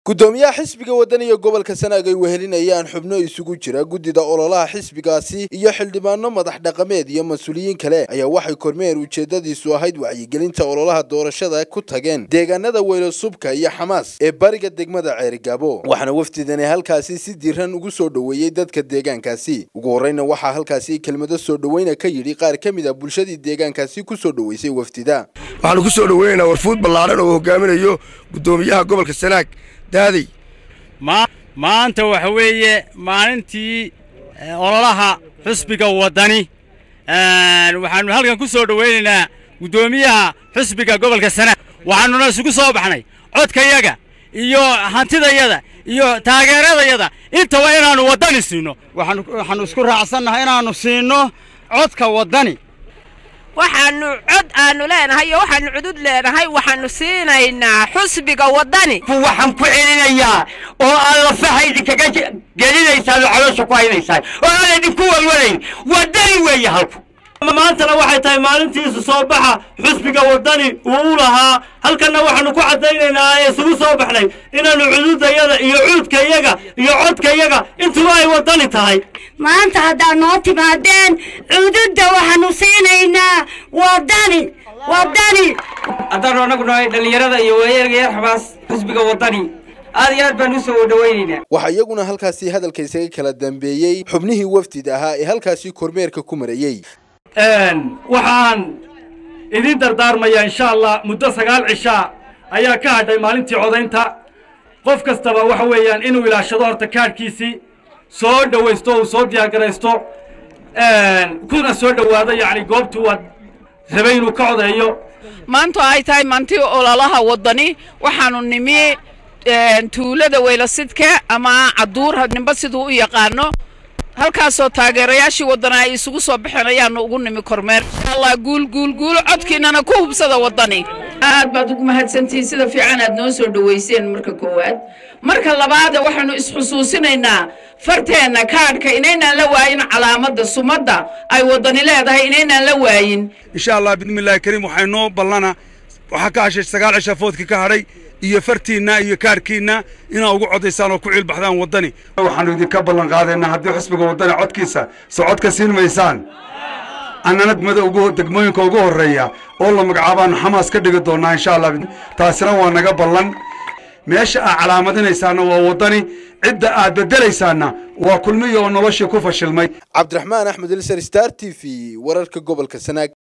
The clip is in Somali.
gudoomiyaha xisbiga wadaniga gobolka sanaag ay wehelinayaan xubno isugu jira guddida ololaha xisbigaasi iyo xildhibaano madax dhaqameed iyo mas-uuliyiin kale ayaa waxay kormeer ujeedadiisu ahayd wacyigelinta ololaha doorashada ku tageen deegaanada weylasubka iyo xamaas ee bariga degmada ceerigaabo waxaana wafdidani halkaasi si diiran ugu soo dhoweeyey dadka deegaankaasi ugu horreyna waxaa halkaasi kelmado soo dhoweyna ka yidhi qaar ka mid a bulshadii deegaankaasi ku soo dhoweysay wafdida waxaanu ku soo dhoweynaynaa warfuud ballaaran oo hogaaminayo guddoomiyaha gobolka sanaag daaday maanta waxa weeye maalintii ololaha xusbiga waddani waxaanu halkan ku soo dhowaynaynaa guddoomiyaha xusbiga gobolka sanaag waxaanuna isugu soo baxnay codkayaga iyo hantidayada iyo taageeradayada intaba inaannu waddani siinno waxaannu isku raacsannahay inaannu siinno codka waddani waxaannu cod aanu leenahay iyo waxaannu cudud leenahay waxaannu siinaynaa xusbiga waddani waxaan ku celinayaa oo aad lafaha idinkaga gelinaysaan oo caloosha ku haynaysaan oo aan idinku walwalayn waddani weeye halku maantana waxay tahay maalintiisu soo baxa xusbiga waddani uu u lahaa halkanna waxaannu ku caddaynaynaa ee isugu soo baxnay inaannu cududayada iyo cuudkayaga iyo codkayaga intuba ay waddani tahay maanta haddaad noo timaadeen cududda waxaannu siinaynaa waddani waddani haddaannu annagu nahay dhallinyarada iyo waayeerga yar xabaas xusbiga waddani aad iyo aad baan u soo dhowaynaynaa waxaa iyaguna halkaasi hadalka isaga kala dambeeyey xubnihii wafdida ahaa ee halkaasi kormeerka ku marayey waxaan idin dardaarmayaa insha allah muddo sagaal cishaa ayaa ka hadhay maalintii codaynta qof kastaba waxa weeyaan inuu ilaashado horta kaadhkiisii soo dhowaysto uu soo diyaargaraysto kuna soo dhowaado yacni goobtuu waad rabay inuu ka codeeyo maantu ay tahay maantii ololaha waddani waxaannu nimi tuulada weylasidka ama caduur ninba siduu u yaqaano halkaasoo taageerayaashii waddana ay isugu soo baxeen ayaannu ugu nimi kormeer insha allah guul guul guul codkiinana ku hubsada waddani aad baad ugu mahadsantihiin sida fiican aad noo soo dhowayseen marka koowaad marka labaada waxaannu isxusuusinaynaa farteenna kaadhka inaynaan la waayin calaamadda sumadda ay waddani leedahay inaynaan la waayin insha allah bismillahi kariim waxay noo ballana waxaa ka hashay sagaal cisha foodkii ka hadhay iyo fartiinna iyo kaarkiinna inaa ugu codaysaan oo ku ciilbaxdaan waddani waxaannu idinka ballan qaadaynaa haddii xusbiga waddani codkiisa soo codka siin maysaan annana degmada ugu degmooyinka ugu horreeya oo la magacaabaannu xamaas ka dhigi doonnaa insha allah taasina waa naga ballan meesha aad calaamadinaysaanna waa waddani cidda aad beddelaysaanna waa kulmiya oo noloshii ku fashilmay cabdiraxmaan axmed ilsar star t v wararka gobolka sanaag